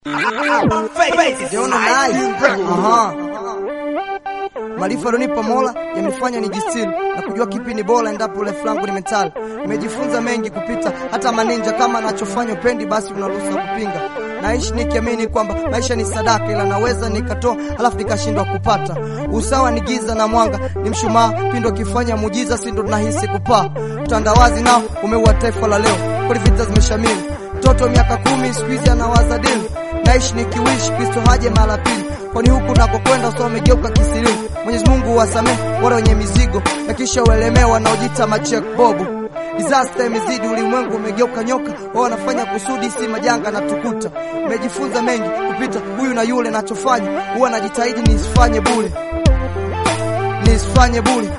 Maarifa alionipa Mola yamenifanya nijistiri na kujua kipi ni bora endapo refu langu ni mentali. Nimejifunza mengi kupita hata maninja, kama anachofanya upendi, basi unaruhusa kupinga. Naishi nikiamini kwamba maisha ni sadaka, ila naweza nikatoa halafu nikashindwa kupata. Usawa ni giza na mwanga ni mshumaa, pindo akifanya muujiza, si ndo tunahisi kupaa. Utandawazi nao umeua taifa la leo, kweli vita zimeshamiri. Mtoto miaka kumi siku hizi anawaza dini. Naishi nikiwishi Kristo haje mara pili, kwani huku nakokwenda usawa umegeuka kisiri. Mwenyezi Mungu wasamehe wale wenye mizigo na kisha uelemewa wanaojiita machek bobu. Disaster imezidi, ulimwengu umegeuka nyoka, wao wanafanya kusudi, si majanga na tukuta. Nimejifunza mengi kupita huyu na yule, nachofanya huwa najitahidi nisifanye bure, nisifanye bure.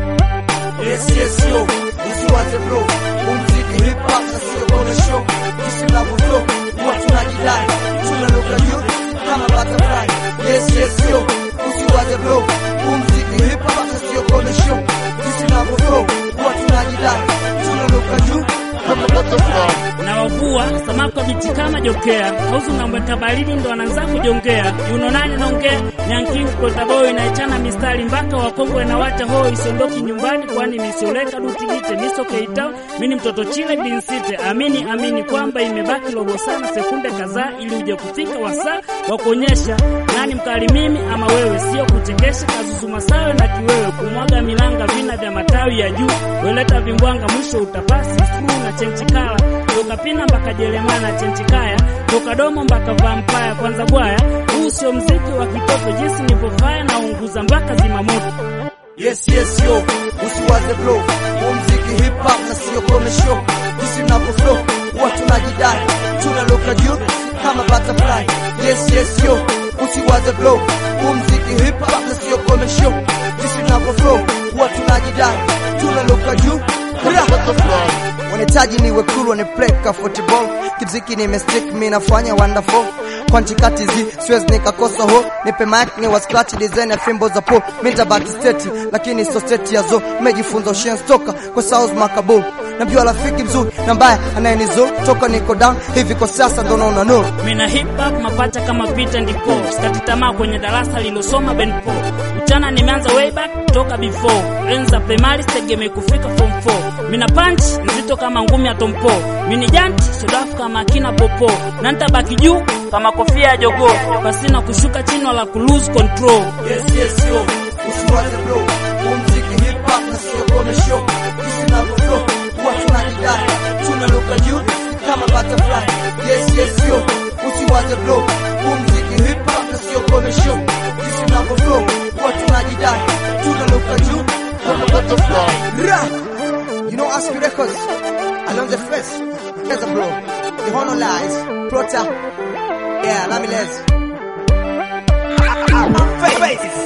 Yes, yes, yo, usiwaze bro, umziki hip hop na sio gonna show, jinsi mnavyo flow, huwa tunajidai, tunaruka juu kama butterfly. Yes, yes, yo, usiwaze bro, umziki hip hop na sio gonna show, jinsi mnavyo flow, huwa tunajidai, tunaruka juu kama butterfly. na wavua samaki wa bichi kama jokea kauzu namweka baridi ndo anaanza kujongea yuno nani naongea nyankiu kotaboi naechana mistari mpaka wakongwe na wacha hoi isiondoki nyumbani kwani misioleka dutigite miso keitao mini mtoto chile binsite amini amini kwamba imebaki robo sana sekunde kadhaa ili uje kufika wasaa wa kuonyesha nani mkali mimi ama wewe sio kuchekesha kazuzuma sawe na kiwewe kumwaga milanga vina vya matawi ya juu weleta vimbwanga mwisho utapasi skru na chenchikala toka pina mpaka Jeremana chenchikaya toka domo mpaka vampaya kwanza bwaya huu sio mziki wa kitoto jinsi nilivyofaya na unguza mpaka zimamoto Yes, yes, yo, usiwaze bro, huu mziki hip hop na sio kome show. Jinsi mnavyo flow, huwa tunajidai, tunaruka juu kama butterfly. Yes, yes, yo, usiwaze bro, huu mziki hip hop na sio kome show. Jinsi mnavyo flow, huwa tunajidai, tunaruka juu kama butterfly. Wanahitaji niwe cool, wanipeleka football, kimziki nimestick, mimi nafanya wonderful kwanchi kati zi siwezi nikakosa ho nipe mic ni wa scratch design ya fimbo za po minta back state lakini so state ya zo nimejifunza ushen stoka kwa South Makabul namjua rafiki mzuri na mbaya anayenizo toka niko down hivi kwa sasa ndo naona no mina hip hop mapacha kama Peter ndipo sikati tamaa kwenye darasa lilosoma Ben Paul mchana nimeanza way back toka before enza primary tegemea kufika form 4 mina punch nzito kama ngumi ya tompo mini janti sodafu kama akina popo na nitabaki juu kama kofia ya jogoo pasina kushuka chini wala ku lose control Yes, yes, yo, usiwaze bro, huu mziki hip hop na sio kome show. Jinsi navyo flow, huwa tunajidai, tunaruka juu kama butterfly. Yes, yes, yo, usiwaze bro, huu mziki hip hop na sio kome show. Jinsi navyo flow, huwa tunajidai, tunaruka juu kama butterfly. Ra! You know Aspie Records, along the face, there's a bro. The honor lies, Prota, yeah, Lamiles. Faces.